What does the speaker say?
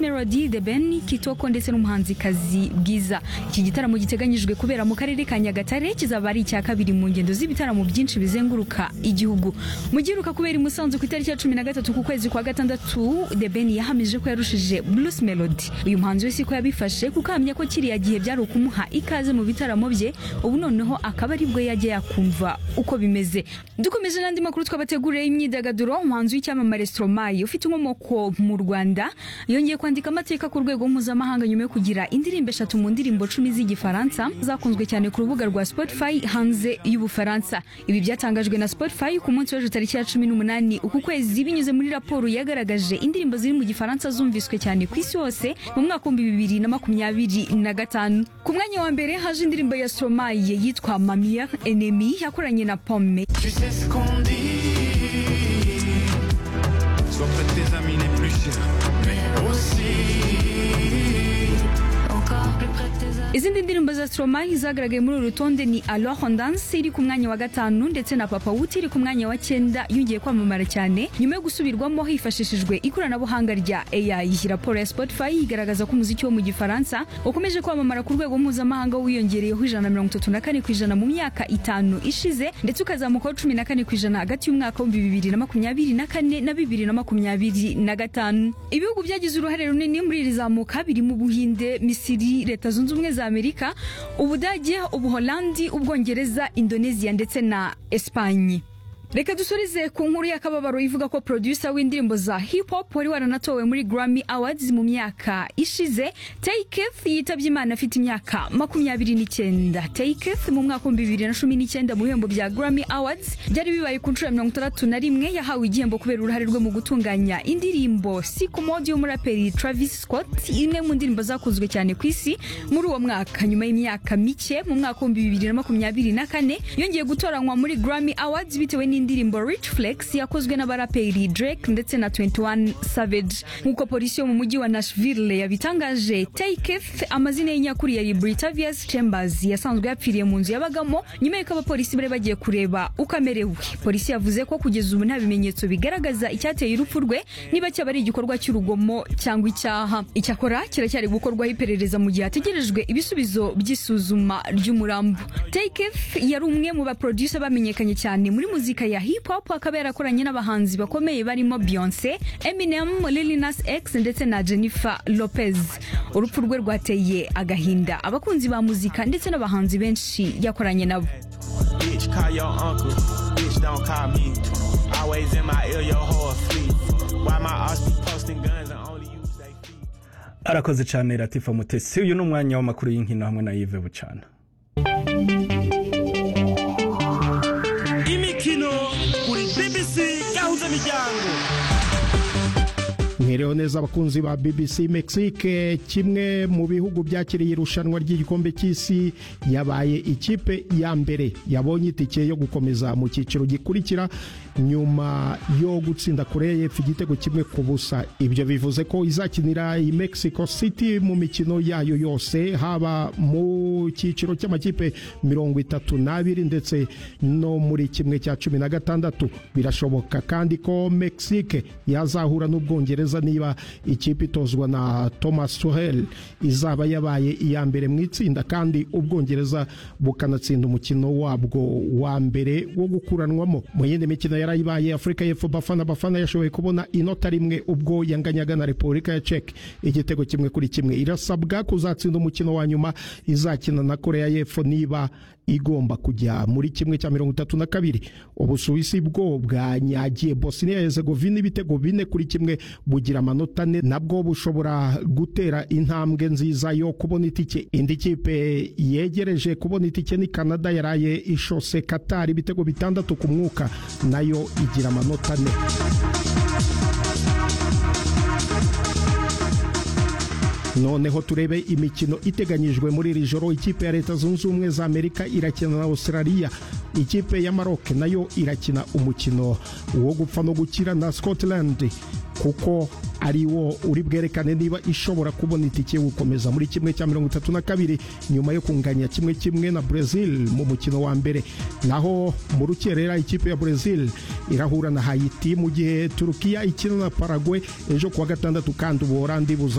Melody The Ben Kitoko ndetse n'umuhanzikazi Bwiza iki gitaramo giteganyijwe kubera mu karere ka Nyagatare kizaba ari icya kabiri mu ngendo z'ibitaramo byinshi bizenguruka igihugu mu giheruka kubera i Musanze ku itariki ya cumi na gatatu ku kwezi kwa gatandatu The Ben yahamije ko yarushije Bruce Melody uyu muhanzi wese ko yabifashe kuko ahamya ko kiriya gihe byari ukumuha ikaze mu bitaramo bye ubu noneho akaba aribwo yajya yakumva uko bimeze dukomeje n'andi makuru twabateguriye imyidagaduro umuhanzi w'icyamamare Stromae ufite inkomoko mu Rwanda yongeye kwandika amateka ku rwego mpuzamahanga nyuma yo kugira indirimbo eshatu mu ndirimbo cumi z'igifaransa zakunzwe cyane ku rubuga rwa Spotify hanze y'Ubufaransa ibi byatangajwe na Spotify ku munsi w'ejo tariki ya cumi n'umunani uku kwezi binyuze muri raporo yagaragaje indirimbo ziri mu gifaransa zumviswe cyane ku isi hose mu mwaka w'ibihumbi bibiri na makumyabiri na gatanu ku mwanya wa mbere haje indirimbo ya Stromae yitwa Mamia Enemy yakoranye na Pomme Tu sais ce qu'on dit Sois près de tes amis les plus chers Mais aussi Encore plus près de tes amis. Izindi ndirimbo za Stromae zagaragaye muri uru rutonde ni Alors on danse iri ku mwanya wa gatanu ndetse na Papa Wuti iri ku mwanya wa cyenda yongeye kwamamara cyane nyuma yo gusubirwamo hifashishijwe ikoranabuhanga rya AI. Raporo ya Spotify igaragaza ko umuziki wo mu Gifaransa ukomeje kwamamara ku rwego mpuzamahanga wiyongereyeho ijana na mirongo itatu na kane ku ijana mu myaka itanu ishize ndetse ukazamukaho cumi na kane ku ijana hagati y'umwaka w'ibihumbi bibiri na makumyabiri na kane na bibiri na makumyabiri na gatanu. Ibihugu byagize uruhare runini muri iri zamuka birimo Ubuhinde, Misiri, Leta Zunze Ubumwe za za Amerika, Ubudage, Ubuholandi, Ubwongereza, Indonesia ndetse na Espanye. Reka dusurize ku nkuru y'akababaro ivuga ko producer w'indirimbo za hip hop wari waranatowe muri Grammy Awards mu myaka ishize Takeith yitabye Imana afite imyaka makumyabiri n'icyenda Takeith mu mwaka wa bibiri na cumi n'icyenda mu bihembo bya Grammy Awards byari bibaye ku nshuro ya mirongo itandatu na rimwe yahawe igihembo kubera uruhare rwe mu gutunganya indirimbo Sycamore y'umuraperi Travis Scott imwe mu ndirimbo zakunzwe cyane ku isi muri uwo mwaka nyuma y'imyaka mike mu mwaka wa bibiri na makumyabiri na kane yongeye gutoranywa muri Grammy Awards bitewe ni indirimbo Rich Flex yakozwe n'abaraperi Drake ndetse na 21 Savage nk'uko polisi yo mu mujyi wa Nashville yabitangaje Takeith amazina ye nyakuri yari Britavious Chambers yasanzwe yapfiriye mu nzu yabagamo nyuma y'uko abapolisi bari bagiye kureba uko amerewe polisi yavuze ko kugeza ubu nta bimenyetso bigaragaza icyateye urupfu rwe niba cyaba ari igikorwa cy'urugomo cyangwa icyaha icyakora kiracyari gukorwaho iperereza mu gihe hategerejwe ibisubizo by'isuzuma ry'umurambo Takeith yari umwe mu baproducer bamenyekanye cyane muri muzika ya hip hop akaba yarakoranye n'abahanzi bakomeye barimo Beyonce, Eminem, Lil Nas X ndetse na Jennifer Lopez. Urupfu rwe rwateye agahinda abakunzi ba muzika ndetse n'abahanzi benshi yakoranye nabo. Bitch call your uncle Bitch don't call me Always in my ear your whole fleet Why my ass be posting guns and only use they feet arakoze cyane Latifa Mutesi uyu ni umwanya w'amakuru y'inkino hamwe na Yves Bucana imikino kuri BBC gahuza miryango mwerewe neza abakunzi ba BBC Mexique kimwe mu bihugu byakiriye irushanwa ry'igikombe cy'isi yabaye ikipe ya mbere yabonye itike yo gukomeza mu cyiciro gikurikira nyuma yo gutsinda Korea y'Epfo igitego kimwe ku busa ibyo bivuze ko izakinira i Mexico City mu mikino yayo yose haba mu cyiciro cy'amakipe mirongo itatu n'abiri ndetse no muri kimwe cya cumi na gatandatu birashoboka kandi ko Mexique yazahura n'Ubwongereza niba ikipe itozwa na Thomas Tuchel izaba yabaye iya mbere mu itsinda kandi Ubwongereza bukanatsinda umukino wabwo wa mbere wo gukuranwamo mu yindi mikino yarayibaye Afurika y'Epfo Bafana Bafana yashoboye kubona inota rimwe ubwo yanganyaga na Repubulika ya Czech igitego kimwe kuri kimwe irasabwa kuzatsinda umukino wa nyuma izakina na Korea y'Epfo niba igomba kujya muri kimwe cya mirongo itatu na kabiri ubusuwisi bwo bwanyagiye Bosnia Herzegovina ibitego bine kuri kimwe bugira amanota ane nabwo bushobora gutera intambwe nziza yo kubona itike indi kipe yegereje kubona itike ni Canada yaraye ishose Qatar ibitego bitandatu ku mwuka nayo igira amanota ane noneho turebe imikino iteganyijwe muri iri joro ikipe ya leta zunze ubumwe za amerika irakina na australia ikipe ya maroc nayo irakina umukino wo gupfa no gukira na scotland kuko ari wo uri bwerekane niba ishobora kubona itike yo gukomeza muri kimwe cya mirongo itatu na kabiri nyuma yo kunganya kimwe kimwe na Brazil mu mukino wa mbere naho mu rukerera ikipe ya Brazil irahura na Haiti mu gihe Turukiya ikina na Paraguay ejo kuwa gatandatu kandi ubuhorandi buza